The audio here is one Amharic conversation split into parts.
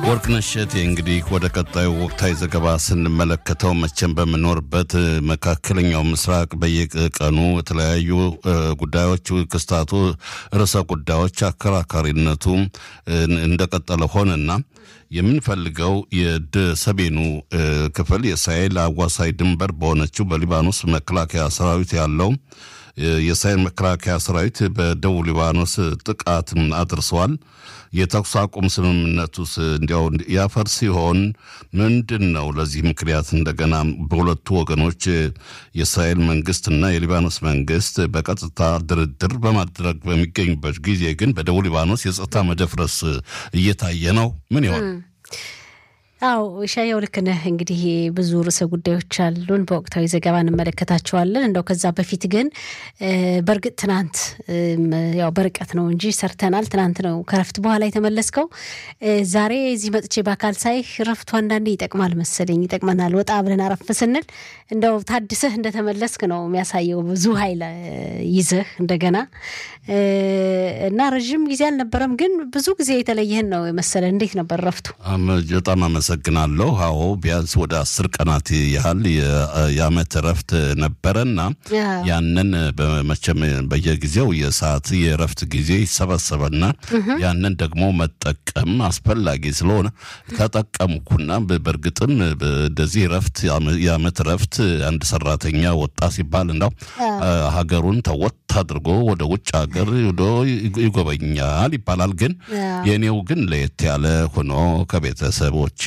ወርቅነሽ እሸቴ እንግዲህ ወደ ቀጣዩ ወቅታዊ ዘገባ ስንመለከተው መቼም በምኖርበት መካከለኛው ምስራቅ በየቀኑ የተለያዩ ጉዳዮች ክስታቱ ርዕሰ ጉዳዮች አከራካሪነቱ እንደቀጠለ ሆነና የምንፈልገው የሰሜኑ ክፍል የእስራኤል አዋሳኝ ድንበር በሆነችው በሊባኖስ መከላከያ ሰራዊት ያለው የእስራኤል መከላከያ ሰራዊት በደቡብ ሊባኖስ ጥቃት አድርሰዋል። የተኩስ አቁም ስምምነቱስ እንዲያው ያፈር ሲሆን ምንድን ነው ለዚህ ምክንያት እንደገና በሁለቱ ወገኖች የእስራኤል መንግስትና የሊባኖስ መንግስት በቀጥታ ድርድር በማድረግ በሚገኙበት ጊዜ ግን በደቡብ ሊባኖስ የጸጥታ መደፍረስ እየታየ ነው። ምን ይሆን? አው ሻያው ልክ ነህ። እንግዲህ ብዙ ርዕሰ ጉዳዮች አሉን፣ በወቅታዊ ዘገባ እንመለከታቸዋለን። እንደው ከዛ በፊት ግን በእርግጥ ትናንት ያው በርቀት ነው እንጂ ሰርተናል። ትናንት ነው ከረፍት በኋላ የተመለስከው። ዛሬ እዚህ መጥቼ በአካል ሳይ ረፍቱ አንዳንዴ ይጠቅማል መሰለኝ፣ ይጠቅመናል። ወጣ ብለን አረፍ ስንል እንደው ታድሰህ እንደተመለስክ ነው የሚያሳየው። ብዙ ኃይል ይዘህ እንደገና እና ረዥም ጊዜ አልነበረም፣ ግን ብዙ ጊዜ የተለየህን ነው የመሰለ። እንዴት ነበር ረፍቱ? በጣም አመሰግናለሁ። አዎ ቢያንስ ወደ አስር ቀናት ያህል የአመት እረፍት ነበረና ያንን መቼም በየጊዜው የሰዓት የእረፍት ጊዜ ይሰበሰበና ያንን ደግሞ መጠቀም አስፈላጊ ስለሆነ ተጠቀምኩና በእርግጥም እንደዚህ እረፍት የአመት እረፍት አንድ ሰራተኛ ወጣ ሲባል እንዳው ሀገሩን ተወት አድርጎ ወደ ውጭ ሀገር ሄዶ ይጎበኛል ይባላል። ግን የኔው ግን ለየት ያለ ሆኖ ከቤተሰቦቼ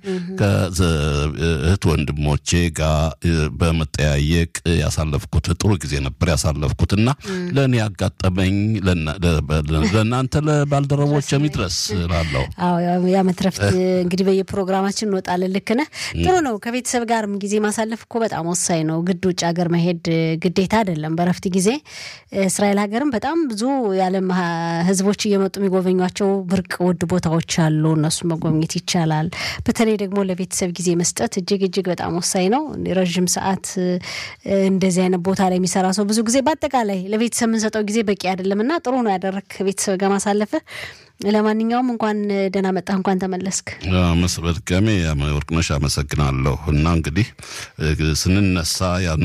ከእህት ወንድሞቼ ጋር በመጠያየቅ ያሳለፍኩት ጥሩ ጊዜ ነበር ያሳለፍኩት እና ለእኔ ያጋጠመኝ ለእናንተ ለባልደረቦች የሚድረስ ላለው የዓመት ረፍት እንግዲህ በየፕሮግራማችን እንወጣለን። ልክ ነህ። ጥሩ ነው። ከቤተሰብ ጋርም ጊዜ ማሳለፍ እኮ በጣም ወሳኝ ነው። ግድ ውጭ ሀገር መሄድ ግዴታ አይደለም። በረፍት ጊዜ እስራኤል ሀገርም በጣም ብዙ የዓለም ሕዝቦች እየመጡ የሚጎበኟቸው ብርቅ ውድ ቦታዎች አሉ። እነሱን መጎብኘት ይቻላል። በተለይ ደግሞ ለቤተሰብ ጊዜ መስጠት እጅግ እጅግ በጣም ወሳኝ ነው። ረዥም ሰዓት እንደዚህ አይነት ቦታ ላይ የሚሰራ ሰው ብዙ ጊዜ በአጠቃላይ ለቤተሰብ የምንሰጠው ጊዜ በቂ አይደለም እና ጥሩ ነው ያደረግ ከቤተሰብ ጋር ማሳለፍህ። ለማንኛውም እንኳን ደህና መጣህ፣ እንኳን ተመለስክ። በድጋሜ ወርቅነሽ አመሰግናለሁ። እና እንግዲህ ስንነሳ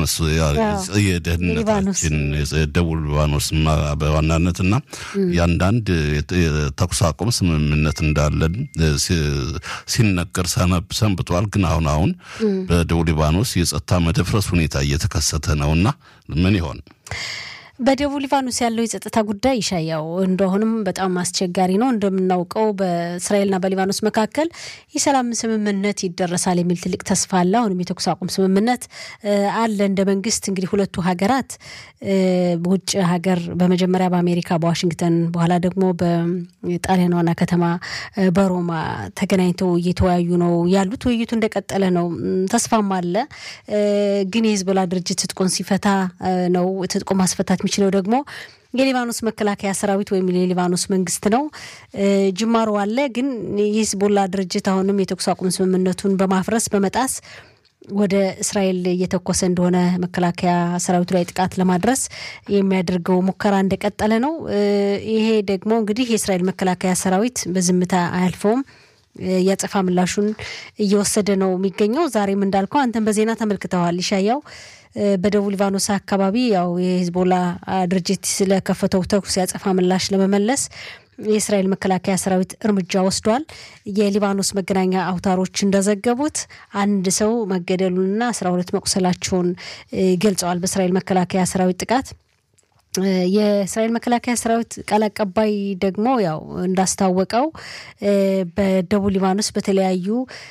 የደህንነታችን ደቡብ ሊባኖስ በዋናነት እና የአንዳንድ የተኩስ አቁም ስምምነት እንዳለን ሲነገር ሰንብቷል። ግን አሁን አሁን በደቡብ ሊባኖስ የጸጥታ መደፍረስ ሁኔታ እየተከሰተ ነው እና ምን ይሆን? በደቡብ ሊባኖስ ያለው የጸጥታ ጉዳይ ይሻያው እንደአሁንም በጣም አስቸጋሪ ነው። እንደምናውቀው በእስራኤልና በሊባኖስ መካከል የሰላም ስምምነት ይደረሳል የሚል ትልቅ ተስፋ አለ። አሁንም የተኩስ አቁም ስምምነት አለ። እንደ መንግስት እንግዲህ ሁለቱ ሀገራት ውጭ ሀገር በመጀመሪያ በአሜሪካ በዋሽንግተን በኋላ ደግሞ በጣሊያን ዋና ከተማ በሮማ ተገናኝተው እየተወያዩ ነው ያሉት። ውይይቱ እንደቀጠለ ነው። ተስፋም አለ። ግን የሂዝቦላ ድርጅት ትጥቁን ሲፈታ ነው ትጥቁ ማስፈታት የሚችለው ደግሞ የሊባኖስ መከላከያ ሰራዊት ወይም የሊባኖስ መንግስት ነው። ጅማሮ አለ። ግን የሂዝቦላ ድርጅት አሁንም የተኩስ አቁም ስምምነቱን በማፍረስ በመጣስ ወደ እስራኤል እየተኮሰ እንደሆነ መከላከያ ሰራዊቱ ላይ ጥቃት ለማድረስ የሚያደርገው ሙከራ እንደቀጠለ ነው። ይሄ ደግሞ እንግዲህ የእስራኤል መከላከያ ሰራዊት በዝምታ አያልፈውም። የአጸፋ ምላሹን እየወሰደ ነው የሚገኘው። ዛሬም እንዳልከው አንተን በዜና ተመልክተዋል ይሻያው በደቡብ ሊባኖስ አካባቢ ያው የሂዝቦላ ድርጅት ስለከፈተው ተኩስ ያጸፋ ምላሽ ለመመለስ የእስራኤል መከላከያ ሰራዊት እርምጃ ወስዷል። የሊባኖስ መገናኛ አውታሮች እንደዘገቡት አንድ ሰው መገደሉንና አስራ ሁለት መቁሰላቸውን ገልጸዋል። በእስራኤል መከላከያ ሰራዊት ጥቃት የእስራኤል መከላከያ ሰራዊት ቃል አቀባይ ደግሞ ያው እንዳስታወቀው በደቡብ ሊባኖስ በተለያዩ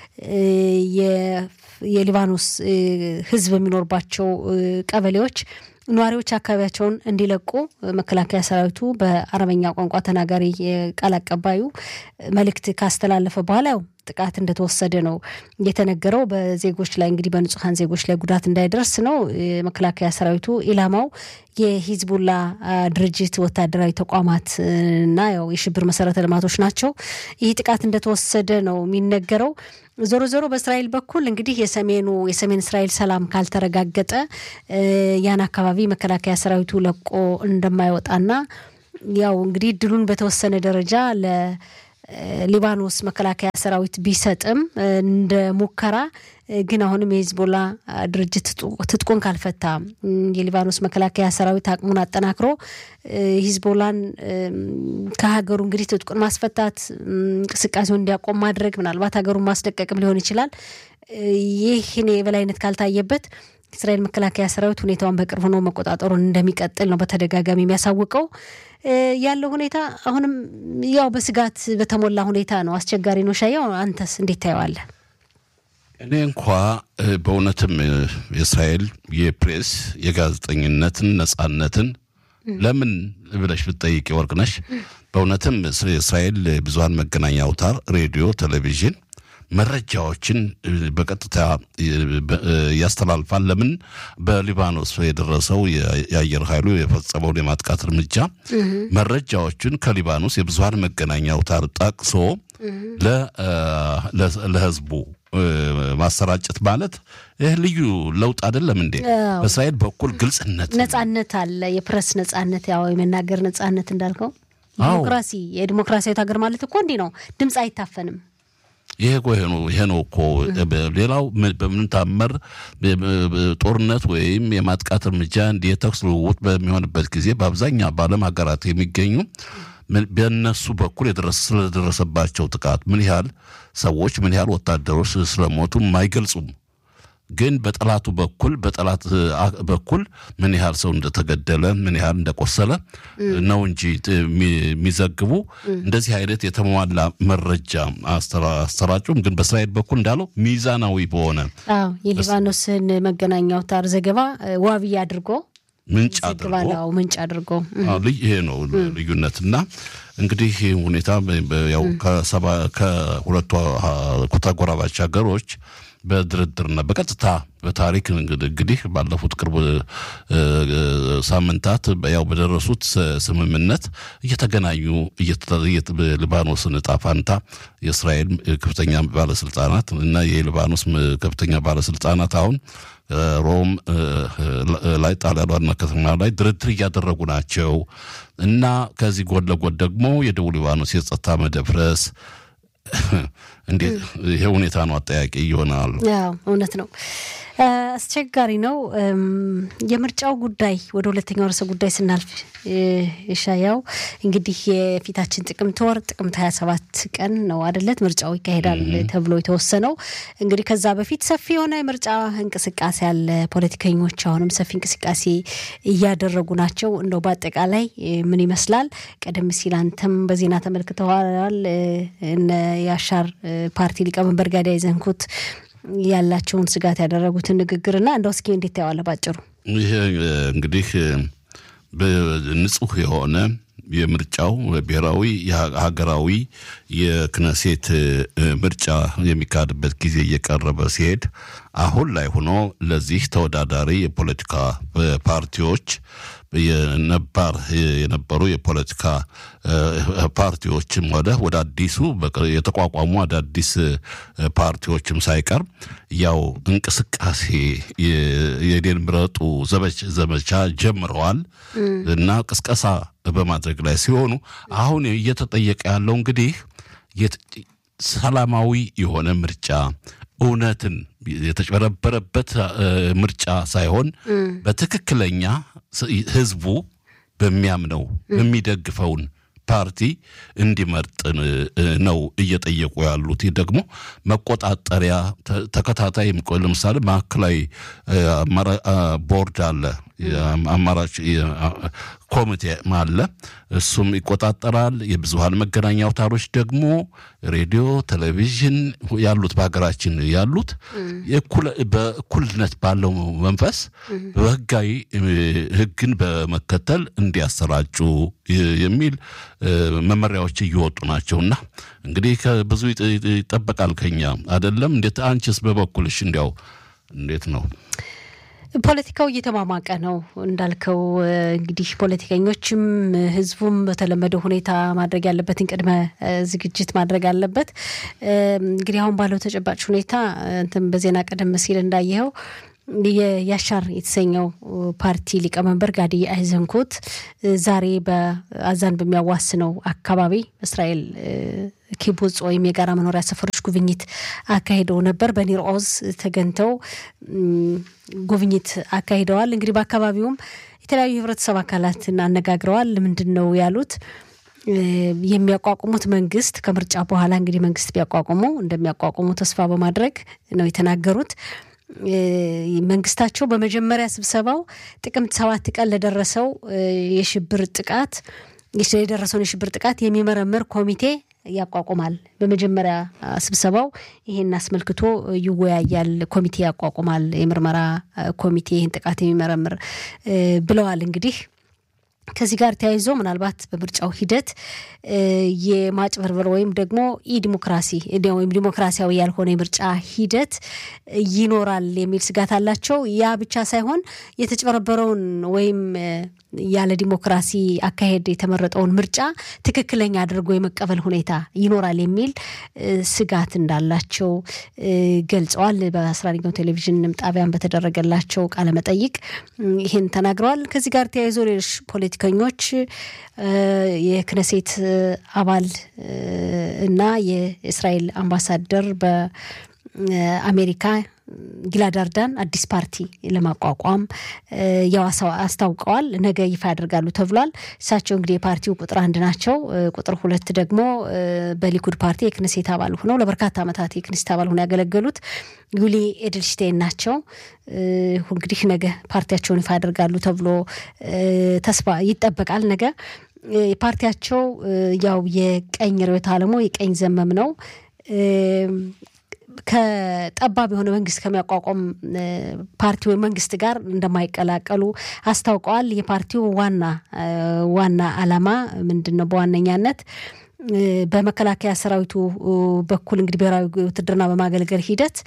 የሊባኖስ ሕዝብ የሚኖርባቸው ቀበሌዎች ነዋሪዎች አካባቢያቸውን እንዲለቁ መከላከያ ሰራዊቱ በአረበኛ ቋንቋ ተናጋሪ ቃል አቀባዩ መልእክት ካስተላለፈ በኋላ ያው ጥቃት እንደተወሰደ ነው የተነገረው። በዜጎች ላይ እንግዲህ በንጹሐን ዜጎች ላይ ጉዳት እንዳይደርስ ነው መከላከያ ሰራዊቱ ኢላማው የሂዝቡላ ድርጅት ወታደራዊ ተቋማት እና ያው የሽብር መሰረተ ልማቶች ናቸው። ይህ ጥቃት እንደተወሰደ ነው የሚነገረው። ዞሮ ዞሮ በእስራኤል በኩል እንግዲህ የሰሜኑ የሰሜን እስራኤል ሰላም ካልተረጋገጠ ያን አካባቢ መከላከያ ሰራዊቱ ለቆ እንደማይወጣና ያው እንግዲህ ድሉን በተወሰነ ደረጃ ለ ሊባኖስ መከላከያ ሰራዊት ቢሰጥም እንደ ሙከራ ግን አሁንም የሂዝቦላ ድርጅት ትጥቁን ካልፈታ የሊባኖስ መከላከያ ሰራዊት አቅሙን አጠናክሮ ሂዝቦላን ከሀገሩ እንግዲህ ትጥቁን ማስፈታት እንቅስቃሴውን እንዲያቆም ማድረግ ምናልባት ሀገሩን ማስለቀቅም ሊሆን ይችላል። ይህን የበላይነት ካልታየበት የእስራኤል መከላከያ ሰራዊት ሁኔታውን በቅርብ ሆኖ መቆጣጠሩን እንደሚቀጥል ነው በተደጋጋሚ የሚያሳውቀው። ያለው ሁኔታ አሁንም ያው በስጋት በተሞላ ሁኔታ ነው። አስቸጋሪ ነው። ሻያው አንተስ እንዴት ታየዋለህ? እኔ እንኳ በእውነትም የእስራኤል የፕሬስ የጋዜጠኝነትን ነጻነትን ለምን ብለሽ ብትጠይቂ ወርቅነሽ፣ በእውነትም የእስራኤል ብዙሀን መገናኛ አውታር ሬዲዮ፣ ቴሌቪዥን መረጃዎችን በቀጥታ ያስተላልፋል። ለምን በሊባኖስ የደረሰው የአየር ኃይሉ የፈጸመውን የማጥቃት እርምጃ መረጃዎችን ከሊባኖስ የብዙሀን መገናኛ አውታር ጠቅሶ ለህዝቡ ማሰራጨት ማለት ይህ ልዩ ለውጥ አይደለም እንዴ? በእስራኤል በኩል ግልጽነት፣ ነጻነት አለ። የፕሬስ ነጻነት፣ ያው የመናገር ነጻነት እንዳልከው ዲሞክራሲ፣ የዲሞክራሲያዊት ሀገር ማለት እኮ እንዲህ ነው። ድምፅ አይታፈንም። ይሄ ይሄ ነው እኮ ሌላው በምን ታመር ጦርነት ወይም የማጥቃት እርምጃ እንዲህ የተኩስ ልውውጥ በሚሆንበት ጊዜ በአብዛኛው በዓለም ሀገራት የሚገኙ በእነሱ በኩል ስለደረሰባቸው ጥቃት ምን ያህል ሰዎች ምን ያህል ወታደሮች ስለሞቱ አይገልጹም። ግን በጠላቱ በኩል በጠላት በኩል ምን ያህል ሰው እንደተገደለ ምን ያህል እንደቆሰለ ነው እንጂ የሚዘግቡ እንደዚህ አይነት የተሟላ መረጃ አሰራጩም። ግን በእስራኤል በኩል እንዳለው ሚዛናዊ በሆነ አዎ የሊባኖስን መገናኛ አውታር ዘገባ ዋቢ አድርጎ ምንጭ አድርጎ ምንጭ አድርጎ ይሄ ነው ልዩነትና እንግዲህ ሁኔታ ያው ከሁለቱ ተጎራባች ሀገሮች በድርድርና በቀጥታ በታሪክ እንግዲህ ባለፉት ቅርብ ሳምንታት ያው በደረሱት ስምምነት እየተገናኙ ሊባኖስን እጣ ፋንታ የእስራኤል ከፍተኛ ባለስልጣናት እና የሊባኖስ ከፍተኛ ባለስልጣናት አሁን ሮም ላይ ጣሊያን ዋና ከተማ ላይ ድርድር እያደረጉ ናቸው እና ከዚህ ጎን ለጎን ደግሞ የደቡብ ሊባኖስ የጸጥታ መደፍረስ እንዴት ይሄ ሁኔታ ነው አጠያቂ ይሆናል። ያው እውነት ነው፣ አስቸጋሪ ነው። የምርጫው ጉዳይ ወደ ሁለተኛው ርዕሰ ጉዳይ ስናልፍ ይሻያው እንግዲህ የፊታችን ጥቅምት ወር ጥቅምት ሀያ ሰባት ቀን ነው አደለት ምርጫው ይካሄዳል ተብሎ የተወሰነው። እንግዲህ ከዛ በፊት ሰፊ የሆነ የምርጫ እንቅስቃሴ አለ። ፖለቲከኞች አሁንም ሰፊ እንቅስቃሴ እያደረጉ ናቸው። እንደው በአጠቃላይ ምን ይመስላል? ቀደም ሲል አንተም በዜና ተመልክተዋል። እነ የአሻር ፓርቲ ሊቀመንበር ጋዳይ ዘንኩት ያላቸውን ስጋት ያደረጉትን ንግግርና እንደው እስኪ እንዴት ታየዋለህ ባጭሩ? ይህ እንግዲህ ንጹህ የሆነ የምርጫው ብሔራዊ ሀገራዊ የክነሴት ምርጫ የሚካሄድበት ጊዜ እየቀረበ ሲሄድ አሁን ላይ ሆኖ ለዚህ ተወዳዳሪ የፖለቲካ ፓርቲዎች የነባር የነበሩ የፖለቲካ ፓርቲዎችም ወደ ወደ አዲሱ የተቋቋሙ አዳዲስ ፓርቲዎችም ሳይቀር ያው እንቅስቃሴ የኔን ምረጡ ዘመቻ ጀምረዋል እና ቅስቀሳ በማድረግ ላይ ሲሆኑ አሁን እየተጠየቀ ያለው እንግዲህ ሰላማዊ የሆነ ምርጫ እውነትን የተጨበረበረበት ምርጫ ሳይሆን በትክክለኛ ህዝቡ በሚያምነው የሚደግፈውን ፓርቲ እንዲመርጥ ነው እየጠየቁ ያሉት። ይህ ደግሞ መቆጣጠሪያ ተከታታይ ለምሳሌ ማዕከላዊ ቦርድ አለ፣ አማራጭ ኮሚቴ አለ። እሱም ይቆጣጠራል። የብዙሀን መገናኛ አውታሮች ደግሞ ሬዲዮ፣ ቴሌቪዥን ያሉት በሀገራችን ያሉት በእኩልነት ባለው መንፈስ በህጋዊ ህግን በመከተል እንዲያሰራጩ የሚል መመሪያዎች እየወጡ ናቸውና እንግዲህ ብዙ ይጠበቃል ከኛ አይደለም። እንዴት አንቺስ በበኩልሽ እንዲያው እንዴት ነው? ፖለቲካው እየተማማቀ ነው እንዳልከው። እንግዲህ ፖለቲከኞችም ህዝቡም በተለመደው ሁኔታ ማድረግ ያለበትን ቅድመ ዝግጅት ማድረግ አለበት። እንግዲህ አሁን ባለው ተጨባጭ ሁኔታ እንትን በዜና ቀደም ሲል እንዳየኸው የያሻር የተሰኘው ፓርቲ ሊቀመንበር ጋዲ አይዘንኮት ዛሬ በአዛን በሚያዋስነው አካባቢ እስራኤል ኪቡጽ ወይም የጋራ መኖሪያ ሰፈሮች ጉብኝት አካሂደው ነበር። በኒር ኦዝ ተገኝተው ጉብኝት አካሂደዋል። እንግዲህ በአካባቢውም የተለያዩ የህብረተሰብ አካላትን አነጋግረዋል። ምንድን ነው ያሉት? የሚያቋቁሙት መንግስት ከምርጫ በኋላ እንግዲህ መንግስት ቢያቋቁሙ እንደሚያቋቁሙ ተስፋ በማድረግ ነው የተናገሩት። መንግስታቸው በመጀመሪያ ስብሰባው ጥቅምት ሰባት ቀን ለደረሰው የሽብር ጥቃት የደረሰውን የሽብር ጥቃት የሚመረምር ኮሚቴ ያቋቁማል። በመጀመሪያ ስብሰባው ይሄን አስመልክቶ ይወያያል፣ ኮሚቴ ያቋቁማል፣ የምርመራ ኮሚቴ ይህን ጥቃት የሚመረምር ብለዋል። እንግዲህ ከዚህ ጋር ተያይዞ ምናልባት በምርጫው ሂደት የማጭበርበር ወይም ደግሞ ኢ ዲሞክራሲ ወይም ዲሞክራሲያዊ ያልሆነ የምርጫ ሂደት ይኖራል የሚል ስጋት አላቸው። ያ ብቻ ሳይሆን የተጭበረበረውን ወይም ያለ ዲሞክራሲ አካሄድ የተመረጠውን ምርጫ ትክክለኛ አድርጎ የመቀበል ሁኔታ ይኖራል የሚል ስጋት እንዳላቸው ገልጸዋል። በአስራ አንደኛው ቴሌቪዥን ጣቢያን በተደረገላቸው ቃለመጠይቅ ይህን ተናግረዋል። ከዚህ ጋር ተያይዞ ሌሎች ፖለቲከኞች የክነሴት አባል እና የእስራኤል አምባሳደር በአሜሪካ ጊላድ አርዳን አዲስ ፓርቲ ለማቋቋም ያው አስታውቀዋል። ነገ ይፋ ያደርጋሉ ተብሏል። እሳቸው እንግዲህ የፓርቲው ቁጥር አንድ ናቸው። ቁጥር ሁለት ደግሞ በሊኩድ ፓርቲ የክንሴት አባል ሆነው ለበርካታ ዓመታት የክንሴት አባል ሆነው ያገለገሉት ዩሊ ኤድልሽቴን ናቸው። እንግዲህ ነገ ፓርቲያቸውን ይፋ ያደርጋሉ ተብሎ ተስፋ ይጠበቃል። ነገ ፓርቲያቸው ያው የቀኝ ርዕዮተ ዓለሙ የቀኝ ዘመም ነው ከጠባብ የሆነ መንግስት ከሚያቋቋም ፓርቲ ወይም መንግስት ጋር እንደማይቀላቀሉ አስታውቀዋል። የፓርቲው ዋና ዋና ዓላማ ምንድን ነው? በዋነኛነት በመከላከያ ሰራዊቱ በኩል እንግዲህ ብሔራዊ ውትድርና በማገልገል ሂደት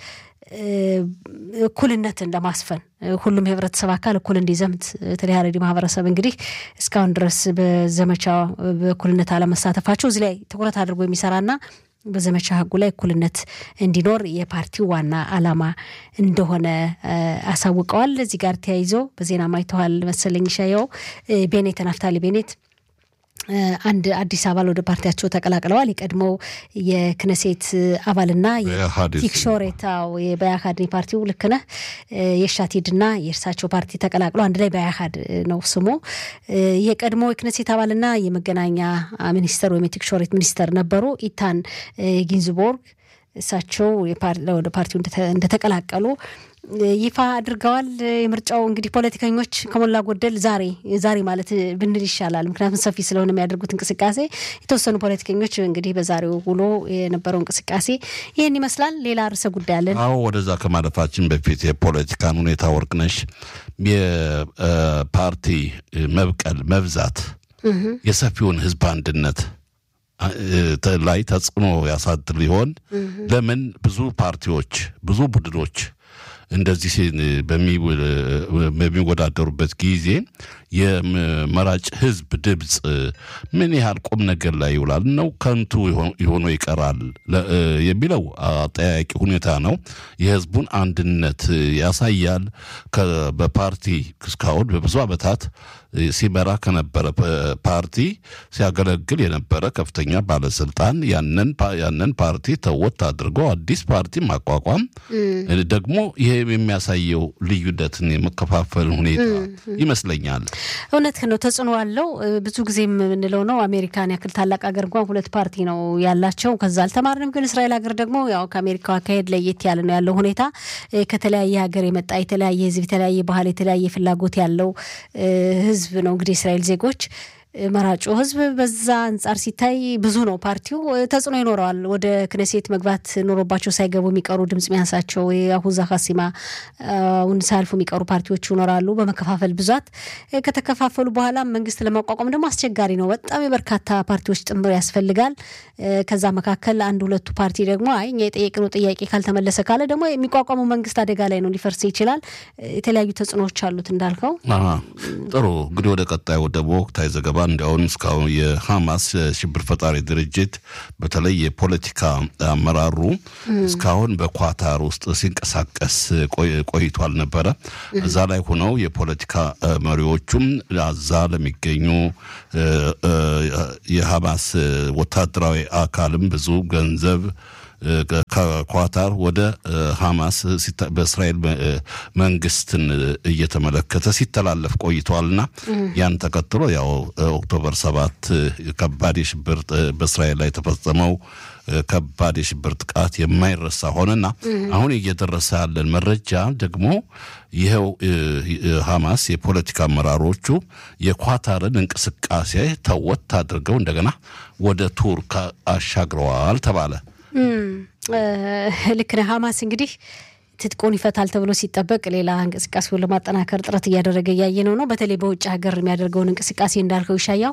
እኩልነትን ለማስፈን ሁሉም የህብረተሰብ አካል እኩል እንዲዘምት በተለይ ሀረሪ ማህበረሰብ እንግዲህ እስካሁን ድረስ በዘመቻ በእኩልነት አለመሳተፋቸው እዚህ ላይ ትኩረት አድርጎ የሚሰራና በዘመቻ ህጉ ላይ እኩልነት እንዲኖር የፓርቲው ዋና ዓላማ እንደሆነ አሳውቀዋል። እዚህ ጋር ተያይዞ በዜና ማይተዋል መሰለኝ ሻየው ቤኔት ናፍታሊ ቤኔት አንድ አዲስ አባል ወደ ፓርቲያቸው ተቀላቅለዋል። የቀድሞው የክነሴት አባልና የቲክሾሬታው በያካድ ፓርቲው ልክ ነህ የሻቲድና የእርሳቸው ፓርቲ ተቀላቅለው አንድ ላይ በያካድ ነው ስሙ። የቀድሞ የክነሴት አባልና የመገናኛ ሚኒስተር ወይም የቲክሾሬት ሚኒስተር ነበሩ ኢታን ጊንዝቦርግ እሳቸው ወደ ፓርቲው እንደተቀላቀሉ ይፋ አድርገዋል። የምርጫው እንግዲህ ፖለቲከኞች ከሞላ ጎደል ዛሬ ዛሬ ማለት ብንል ይሻላል፣ ምክንያቱም ሰፊ ስለሆነ የሚያደርጉት እንቅስቃሴ የተወሰኑ ፖለቲከኞች እንግዲህ በዛሬው ውሎ የነበረው እንቅስቃሴ ይህን ይመስላል። ሌላ ርዕሰ ጉዳይ አለን። አዎ፣ ወደዛ ከማለፋችን በፊት የፖለቲካን ሁኔታ ወርቅነሽ የፓርቲ መብቀል መብዛት የሰፊውን ህዝብ አንድነት ላይ ተጽዕኖ ያሳድር ሊሆን ለምን ብዙ ፓርቲዎች ብዙ ቡድኖች እንደዚህ በሚወዳደሩበት ጊዜ የመራጭ ህዝብ ድምፅ ምን ያህል ቁም ነገር ላይ ይውላል ነው ከንቱ የሆኖ ይቀራል የሚለው አጠያቂ ሁኔታ ነው። የህዝቡን አንድነት ያሳያል። በፓርቲ እስካሁን በብዙ ዓመታት ሲመራ ከነበረ ፓርቲ ሲያገለግል የነበረ ከፍተኛ ባለስልጣን ያንን ፓርቲ ተወት አድርጎ አዲስ ፓርቲ ማቋቋም ደግሞ ይሄ የሚያሳየው ልዩነትን የመከፋፈል ሁኔታ ይመስለኛል። እውነት ነው፣ ተጽዕኖ አለው። ብዙ ጊዜ የምንለው ነው አሜሪካን ያክል ታላቅ ሀገር እንኳን ሁለት ፓርቲ ነው ያላቸው። ከዛ አልተማርንም። ግን እስራኤል ሀገር ደግሞ ያው ከአሜሪካው አካሄድ ለየት ያለ ነው ያለው ሁኔታ። ከተለያየ ሀገር የመጣ የተለያየ ህዝብ፣ የተለያየ ባህል፣ የተለያየ ፍላጎት ያለው ህዝብ ነው እንግዲህ የእስራኤል ዜጎች መራጩ ህዝብ በዛ አንጻር ሲታይ ብዙ ነው። ፓርቲው ተጽዕኖ ይኖረዋል። ወደ ክነሴት መግባት ኖሮባቸው ሳይገቡ የሚቀሩ ድምጽ ሚያንሳቸው የአሁዛ ሀሲማ ውን ሳያልፉ የሚቀሩ ፓርቲዎች ይኖራሉ። በመከፋፈል ብዛት ከተከፋፈሉ በኋላ መንግስት ለማቋቋም ደግሞ አስቸጋሪ ነው። በጣም የበርካታ ፓርቲዎች ጥምር ያስፈልጋል። ከዛ መካከል አንድ ሁለቱ ፓርቲ ደግሞ አይ እኛ የጠየቅነው ጥያቄ ካልተመለሰ ካለ ደግሞ የሚቋቋመው መንግስት አደጋ ላይ ነው፣ ሊፈርስ ይችላል። የተለያዩ ተጽዕኖዎች አሉት እንዳልከው። ጥሩ እንግዲህ ወደ ቀጣዩ ደግሞ ወቅታዊ ዘገባ እንዲያውም እስካሁን የሐማስ ሽብር ፈጣሪ ድርጅት በተለይ የፖለቲካ አመራሩ እስካሁን በኳታር ውስጥ ሲንቀሳቀስ ቆይቷል ነበረ። እዛ ላይ ሆነው የፖለቲካ መሪዎቹም አዛ ለሚገኙ የሐማስ ወታደራዊ አካልም ብዙ ገንዘብ ከኳታር ወደ ሐማስ በእስራኤል መንግስትን እየተመለከተ ሲተላለፍ ቆይተዋልና ያን ተከትሎ ያው ኦክቶበር ሰባት ከባድ የሽብር በእስራኤል ላይ የተፈጸመው ከባድ የሽብር ጥቃት የማይረሳ ሆነና አሁን እየደረሰ ያለን መረጃ ደግሞ ይኸው ሐማስ የፖለቲካ አመራሮቹ የኳታርን እንቅስቃሴ ተወት አድርገው እንደገና ወደ ቱርክ አሻግረዋል ተባለ። ልክ ነህ። ሐማስ እንግዲህ ትጥቁን ይፈታል ተብሎ ሲጠበቅ ሌላ እንቅስቃሴውን ለማጠናከር ጥረት እያደረገ እያየ ነው ነው በተለይ በውጭ ሀገር የሚያደርገውን እንቅስቃሴ እንዳልከው ይሻያው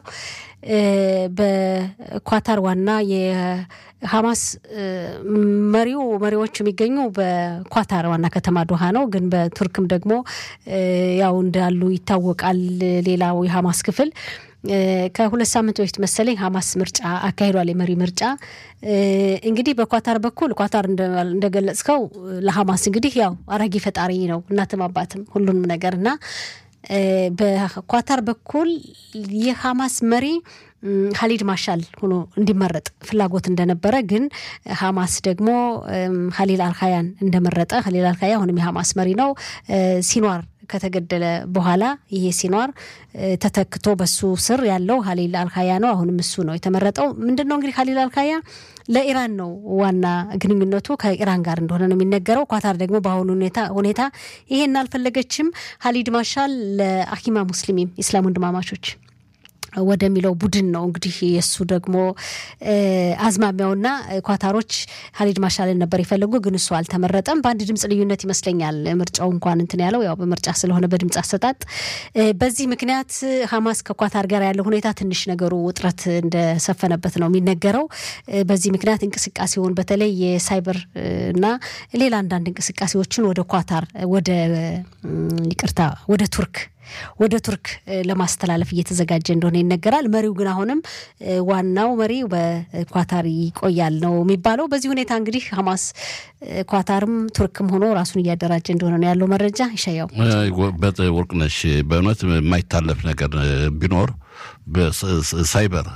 በኳታር ዋና የሐማስ መሪው መሪዎች የሚገኙ በኳታር ዋና ከተማ ዶሃ ነው። ግን በቱርክም ደግሞ ያው እንዳሉ ይታወቃል። ሌላው የሐማስ ክፍል ከሁለት ሳምንት በፊት መሰለኝ ሐማስ ምርጫ አካሂዷል። የመሪ ምርጫ እንግዲህ በኳታር በኩል ኳታር እንደገለጽከው ለሐማስ እንግዲህ ያው አራጊ ፈጣሪ ነው፣ እናትም አባትም ሁሉንም ነገር እና በኳታር በኩል የሐማስ መሪ ሀሊድ ማሻል ሆኖ እንዲመረጥ ፍላጎት እንደነበረ ግን ሐማስ ደግሞ ሀሊል አልካያን እንደመረጠ ሀሊል አልካያ አሁንም የሐማስ መሪ ነው። ሲኗር ከተገደለ በኋላ ይሄ ሲኗር ተተክቶ በሱ ስር ያለው ሀሊል አልካያ ነው። አሁንም እሱ ነው የተመረጠው። ምንድን ነው እንግዲህ ሀሊል አልካያ ለኢራን ነው ዋና ግንኙነቱ ከኢራን ጋር እንደሆነ ነው የሚነገረው። ኳታር ደግሞ በአሁኑ ሁኔታ ይሄን አልፈለገችም። ሀሊድ ማሻል ለአኪማ ሙስሊሚም ኢስላም ወንድማማቾች ወደሚለው ቡድን ነው እንግዲህ የእሱ ደግሞ አዝማሚያውና ኳታሮች ሀሊድ ማሻልን ነበር የፈለጉ፣ ግን እሱ አልተመረጠም። በአንድ ድምፅ ልዩነት ይመስለኛል ምርጫው እንኳን እንትን ያለው ያው በምርጫ ስለሆነ በድምፅ አሰጣጥ። በዚህ ምክንያት ሐማስ ከኳታር ጋር ያለው ሁኔታ ትንሽ ነገሩ ውጥረት እንደሰፈነበት ነው የሚነገረው። በዚህ ምክንያት እንቅስቃሴውን በተለይ የሳይበር እና ሌላ አንዳንድ እንቅስቃሴዎችን ወደ ኳታር ወደ ይቅርታ ወደ ቱርክ ወደ ቱርክ ለማስተላለፍ እየተዘጋጀ እንደሆነ ይነገራል። መሪው ግን አሁንም ዋናው መሪ በኳታር ይቆያል ነው የሚባለው። በዚህ ሁኔታ እንግዲህ ሐማስ ኳታርም ቱርክም ሆኖ ራሱን እያደራጀ እንደሆነ ነው ያለው መረጃ። ይሻያው ወርቅነሽ፣ በእውነት የማይታለፍ ነገር ቢኖር በሳይበር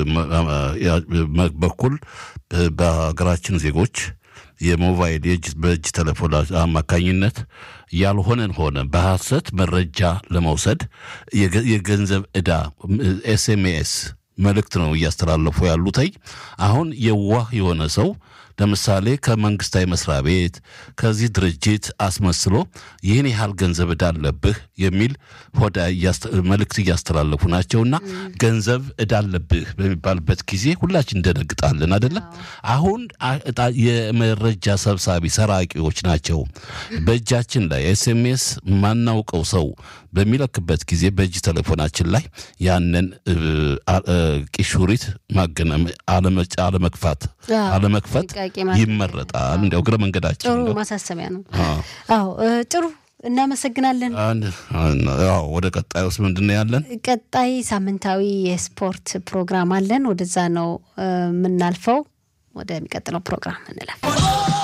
በኩል በሀገራችን ዜጎች የሞባይል የእጅ በእጅ ቴሌፎን አማካኝነት ያልሆነን ሆነ በሐሰት መረጃ ለመውሰድ የገንዘብ ዕዳ ኤስኤምኤስ መልእክት ነው እያስተላለፉ ያሉተኝ። አሁን የዋህ የሆነ ሰው ለምሳሌ ከመንግስታዊ መስሪያ ቤት ከዚህ ድርጅት አስመስሎ ይህን ያህል ገንዘብ ዕዳ አለብህ የሚል ሆዳ መልእክት እያስተላለፉ ናቸውና ገንዘብ ዕዳ አለብህ በሚባልበት ጊዜ ሁላችን እንደነግጣለን አይደለም። አሁን የመረጃ ሰብሳቢ ሰራቂዎች ናቸው። በእጃችን ላይ ኤስኤምኤስ ማናውቀው ሰው በሚለክበት ጊዜ በእጅ ቴሌፎናችን ላይ ያንን ቂሹሪት አለመክፋት አለመክፈት ይመረጣል። እንዲያው እግረ መንገዳችን ጥሩ ማሳሰቢያ ነው። አዎ ጥሩ እናመሰግናለን። ወደ ቀጣይ ውስጥ ምንድን ነው ያለን? ቀጣይ ሳምንታዊ የስፖርት ፕሮግራም አለን። ወደዛ ነው የምናልፈው። ወደሚቀጥለው ፕሮግራም እንለፍ።